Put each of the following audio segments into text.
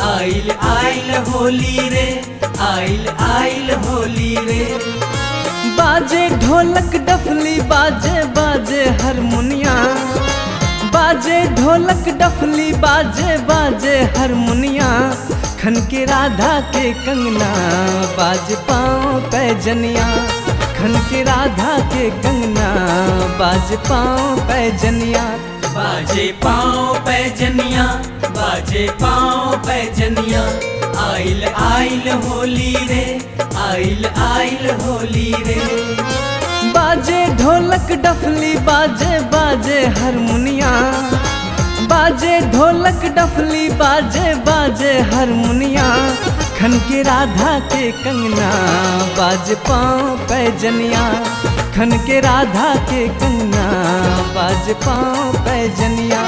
आइल आइल होली रे आइल आइल होली रे बाजे ढोलक डफली बाजे बाजे हारमोनिया बाजे ढोलक डफली बाजे बाजे हारमोनिया खन के राधा के कंगना बाज पाँव पैजनिया खन के राधा के कंगना बाज पाँव पैजनिया बाजे पाँव पैजनिया बाजे पाँव पैजनिया आइल आइल होली रे आइल आइल होली रे बाजे ढोलक डफली बाजे बाजे हारमोनिया बाजे ढोलक डफली बाजे बाजे हारमोनिया खन के राधा के कंगना बाज पाँव पैजनिया खन के राधा के कंगना बाज पाँव पैजनिया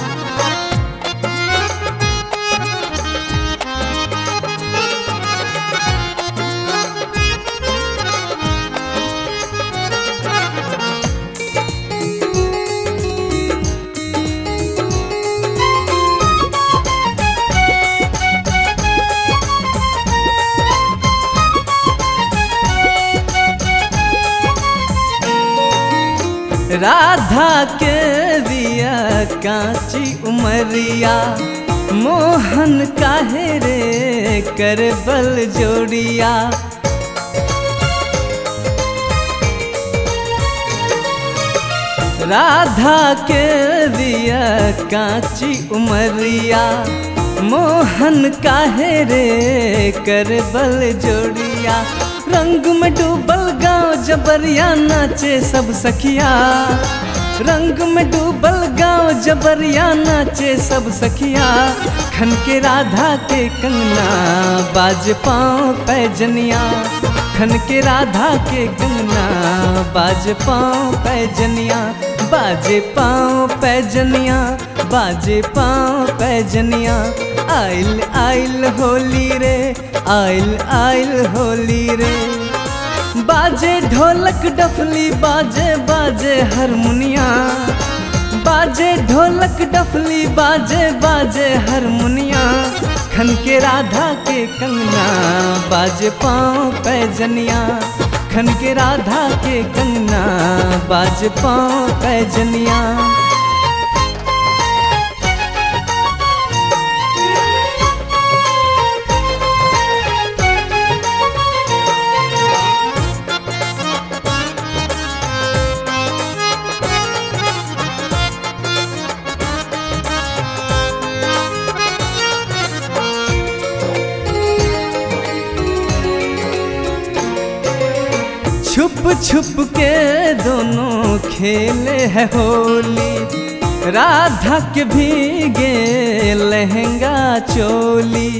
राधा के रिया कांची उमरिया मोहन काहे रे कर बल जोड़िया राधा के रिया कांची उमरिया मोहन काहे रे कर बल जोड़िया रंग में डूबल गाँव जबरिया नाचे सब सखिया रंग में डूबल गाँव जबरिया नाचे सब सखिया खन के राधा के कंगना बाज पाँव पैजनिया खन के राधा के कंगना बाज पाँव पैजनिया बाजे पाँव पैजनिया बाजे पाँव पैजनिया आइल आइल होली रे आइल आइल होली रे बाजे ढोलक डफली बाजे बाजे हारमोनिया बाजे ढोलक डफली बाजे बाजे हारमोनिया खन के राधा के कंगना बाजे पाँव पैजनिया खन के राधा के कंगना बाज पाँव पैजनिया छुप छुप के दोनों खेले है होली राधा के भीगे लहंगा चोली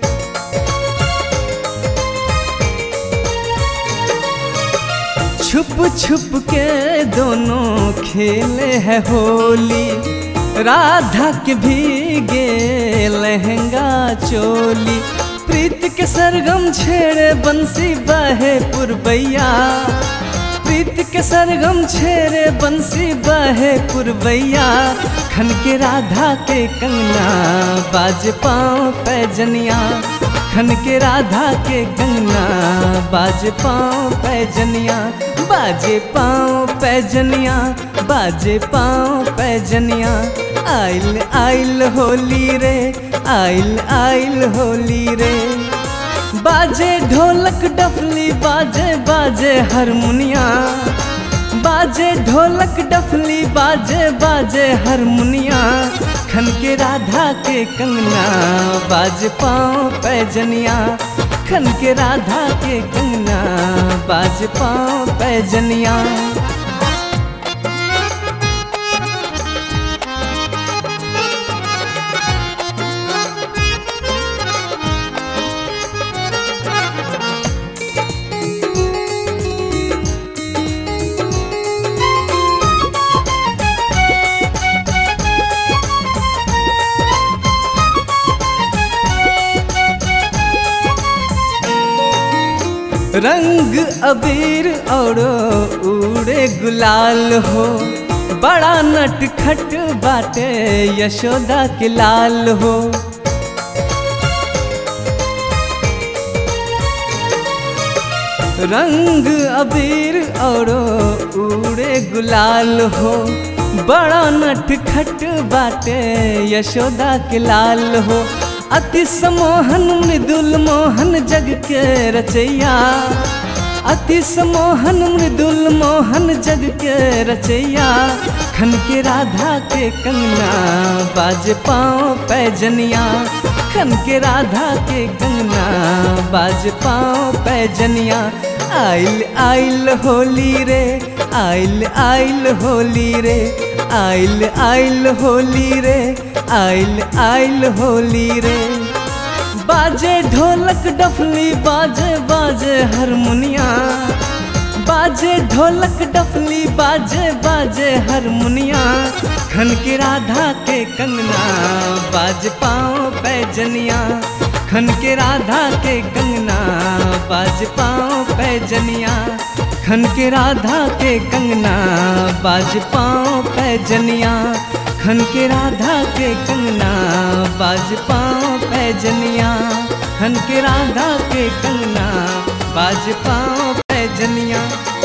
छुप छुप के दोनों खेले है होली राधा के भीगे लहंगा चोली प्रीत के सरगम छेड़े बंसी बहे पुरबैया प्रीत के सरगम छेड़े बंसी बहे पुरबैया खन के राधा के कंगना बाज पाँव पैजनिया खन के राधा के कंगना बाज पाँव पैजनिया बाजे पाँव पैजनिया बाजे पाँव पैजनिया आइल आइल होली रे आइल आइल होली रे बाजे ढोलक डफली बाजे बाजे हारमोनिया बाजे ढोलक डफली बाजे बाजे हारमोनिया खन के राधा के कंगना बाज पाँव पैजनिया खन के राधा के कंगना बाज पाँव पैजनिया रंग अबीर और उड़े गुलाल हो बड़ा नटखट बाटे यशोदा के लाल हो रंग अबीर और उड़े गुलाल हो बड़ा नट खट बाटे यशोदा के लाल हो अति समोहन मृदुल मोहन जग के रचैया अति समोहन मृदुल मोहन जग के रचैया खन के राधा के कंगना बाज पाँव पैजनिया खन के राधा के कंगना बाज पाँव पैजनिया आइल आइल होली रे आइल आइल होली रे आइल आइल होली रे आइल आइल होली रे बाजे ढोलक डफली बाजे बाजे हारमोनिया बाजे ढोलक डफली बाजे बाजे हारमोनिया खन के राधा के कंगना बाज पाँव पैजनिया खन के राधा के कंगना बाज पाँव पैजनिया खन के राधा के कंगना बाज पाँव पैजनिया खन के राधा के कंगना बाज पाँव पैजनिया खन के राधा के कंगना बाज पाँव पैजनिया